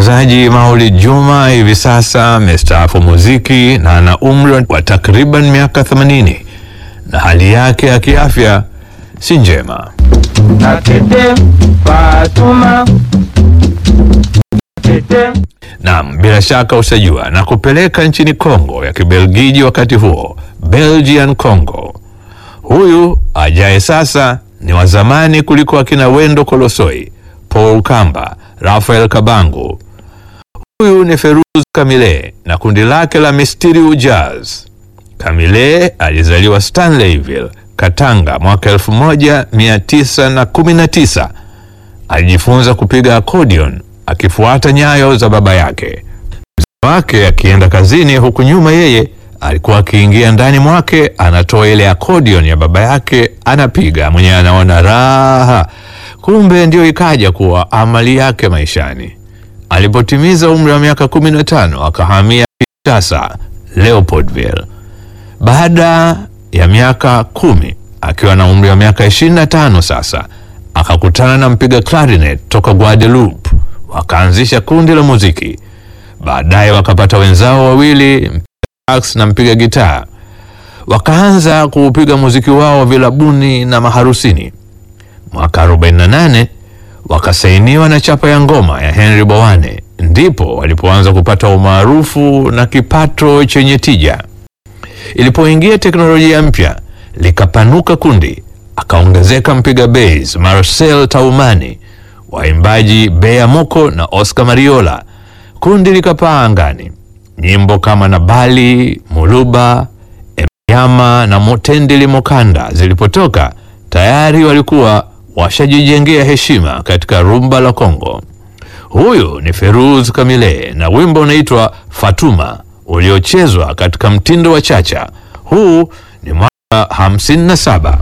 Msikilizaji, Maulid Juma hivi sasa amestaafu muziki na ana umri wa takriban miaka 80 na hali yake ya kiafya si njema. Atete Fatuma Atete Naam, bila shaka utajua na kupeleka nchini Kongo ya Kibelgiji wakati huo, Belgian Congo. Huyu ajaye sasa ni wa zamani kuliko akina Wendo Kolosoi, Paul Kamba, Rafael Kabangu. Huyu ni Feruz Kamile na kundi lake la Mysterious Jazz. Kamile alizaliwa Stanleyville, Katanga mwaka 1919. Alijifunza kupiga accordion akifuata nyayo za baba yake. Mzee wake akienda kazini, huku nyuma yeye alikuwa akiingia ndani mwake, anatoa ile accordion ya baba yake, anapiga mwenyewe, anaona raha. Kumbe ndio ikaja kuwa amali yake maishani. Alipotimiza umri wa miaka 15 akahamia Kinshasa, Leopoldville. Baada ya miaka kumi akiwa na umri wa miaka 25 sasa akakutana na mpiga clarinet toka Guadeloupe, wakaanzisha kundi la muziki. Baadaye wakapata wenzao wawili, mpiga sax na mpiga gitaa, wakaanza kuupiga muziki wao vilabuni na maharusini. Mwaka 48 wakasainiwa na chapa ya ngoma ya Henry Bowane, ndipo walipoanza kupata umaarufu na kipato chenye tija. Ilipoingia teknolojia mpya likapanuka kundi, akaongezeka mpiga bass Marcel Taumani, waimbaji Bea Moko na Oscar Mariola. Kundi likapaa angani. Nyimbo kama Nabali, Muluba, Emyama na Motendeli Mokanda zilipotoka, tayari walikuwa washajijengea heshima katika rumba la Kongo. Huyu ni Feruz Kamile na wimbo unaitwa Fatuma uliochezwa katika mtindo wa chacha. Huu ni mwaka 57.